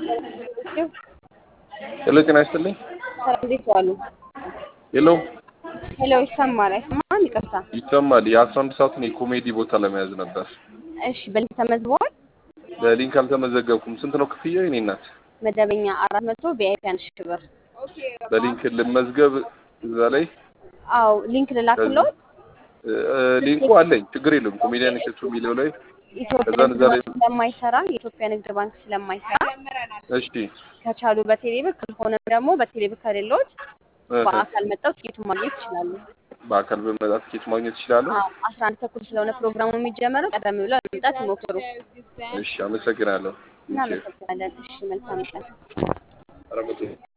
ሄሎ ጤና ይስጥልኝ። ሰላም እንዴት ዋሉ? ሄሎ ሄሎ ይሰማል አይሰማም? ይቅርታ። ይሰማል። የአስራ አንድ ሰዓትን የኮሜዲ ቦታ ለመያዝ ነበር። እሺ በሊንክ ተመዝግበዋል? በሊንክ አልተመዘገብኩም። ስንት ነው ክፍያው? የኔ እናት መደበኛ አራት መቶ ቪአይፒ አንድ ሺህ ብር። በሊንክ ልመዝገብ እዛ ላይ አዎ ሊንክ ልላክልዎት። እ፣ ሊንኩ አለኝ። ችግር የለም። ኮሜዲያን እሸቱ የሚለው ላይ ኢትዮጵያ ከዛ ንግድ እዛ ላይ ባንክ ስለማይሰራ የኢትዮጵያ ንግድ ባንክ ስለማይሰራ እሺ ከቻሉ በቴሌብር ካልሆነም ደግሞ በቴሌብር ከሌሎት እ፣ በአካል መጣው ትኬቱን ማግኘት ይችላሉ። በአካል በመጣ ትኬት ማግኘት ይችላለሁ። አዎ አስራ አንድ ተኩል ስለሆነ ፕሮግራሙ የሚጀመረው ቀደም ብለው ለመምጣት ይሞክሩ። እሺ፣ አመሰግናለሁ። እናመሰግናለን። እሺ መልካም ቀን። ኧረ መቶ